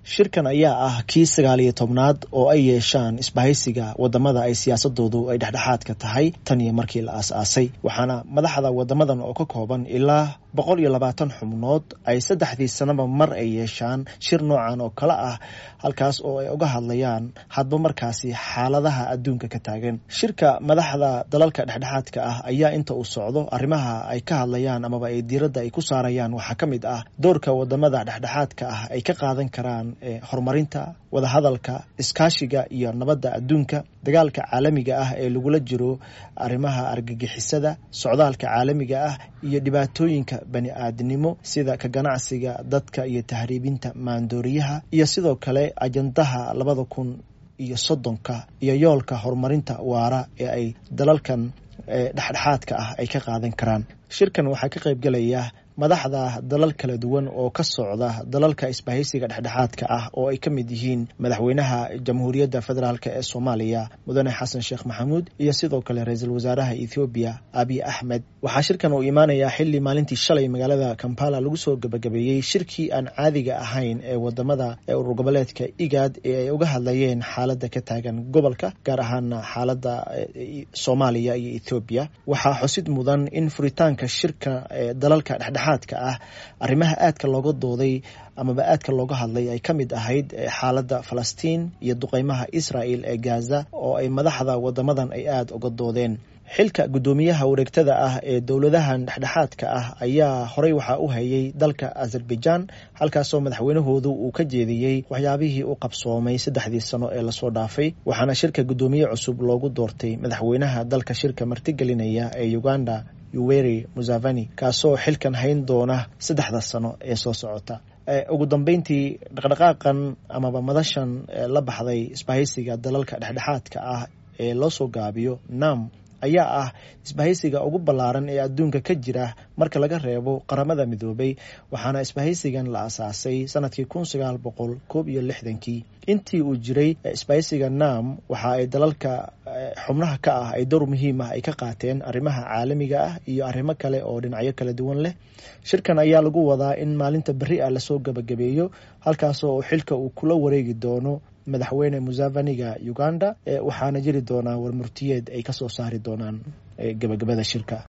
shirkan ayaa ah kii sagaal iyo tobnaad oo ay yeeshaan isbahaysiga wadamada ay siyaasadoodu ay dhexdhexaadka tahay tan iyo markii la aas-aasay waxaana madaxda wadamadan oo ka kooban ilaa boqol iyo labaatan xubnood ay saddexdii sanaba mar ay yeeshaan shir noocan oo kale ah halkaas oo ay uga hadlayaan hadba markaasi xaaladaha adduunka ka taagan shirka madaxda dalalka dhexdhexaadka ah ayaa inta uu socdo arrimaha ay ka hadlayaan amaba ay diiradda ay ku saarayaan waxaa ka mid ah doorka wadamada dhexdhexaadka ah ay ka qaadan karaan horumarinta wadahadalka iskaashiga iyo nabadda adduunka dagaalka caalamiga ah ee lagula jiro arrimaha argagixisada socdaalka caalamiga ah iyo dhibaatooyinka bani aadnimo sida ka ganacsiga dadka iyo tahriibinta maandooriyaha iyo sidoo kale ajandaha labada kun iyo soddonka iyo yoolka horumarinta waara ee ay dalalkan dhexdhexaadka ah ay ka qaadan karaan shirkan waxaa ka qaybgelaya madaxda dalal kala duwan oo ka socda dalalka isbahaysiga dhexdhexaadka ah oo ay ka mid yihiin madaxweynaha jamhuuriyadda federaalk ee soomaaliya mudane xasan sheekh maxamuud iyo sidoo kale ra-iisul wasaaraha ethoobiya abiy axmed waxaa shirkan uu imaanayaa xili maalintii shalay magaalada kampala lagu soo gabagabeeyey shirkii aan caadiga ahayn ee wadamada ee urur goboleedka igaad ee ay uga hadlayeen xaalada ka taagan gobolka gaar ahaana xaalada soomaaliya iyo ethoobiya waxaa xusid mudan in furitaanka shirka ee dalalka dhexdhexaad ah arrimaha aadka looga dooday amaba aadka looga hadlay ay ka mid ahayd xaaladda falastiin iyo duqeymaha israel ee gaza oo ay madaxda wadamadan ay aada uga doodeen xilka guddoomiyaha wareegtada ah ee dowladahan dhexdhexaadka ah ayaa horey waxaa u hayay dalka azerbaijan halkaasoo madaxweynahoodu uu ka jeediyey waxyaabihii u qabsoomay saddexdii sano ee lasoo dhaafay waxaana shirka guddoomiye cusub loogu doortay madaxweynaha dalka shirka martigelinaya ee uganda yuweri museveni kaasoo xilkan hayn doona saddexda sano ee soo socota ugu dambeyntii dhaqdhaqaaqan amaba madashan la baxday isbahaysiga dalalka dhexdhexaadka ah ee loo soo gaabiyo nam ayaa ah isbahaysiga ugu ballaaran ee adduunka ka jira marka laga reebo qaramada midoobay waxaana isbahaysigan la asaasay sanadkii kun sagaal boqol koob iyo lixdankii intii uu jiray isbahaysiga nam waxa ay dalalka xubnaha ka ah ay dowr muhiim ah ay ka qaateen arrimaha caalamiga ah iyo arrimo kale oo dhinacyo kala duwan leh shirkan ayaa lagu wadaa in maalinta berri ah lasoo gabagabeeyo halkaasoo xilka uu kula wareegi doono madaxweyne museveniga uganda waxaana jiri doonaa warmurtiyeed ay kasoo saari doonaan gabagabada shirka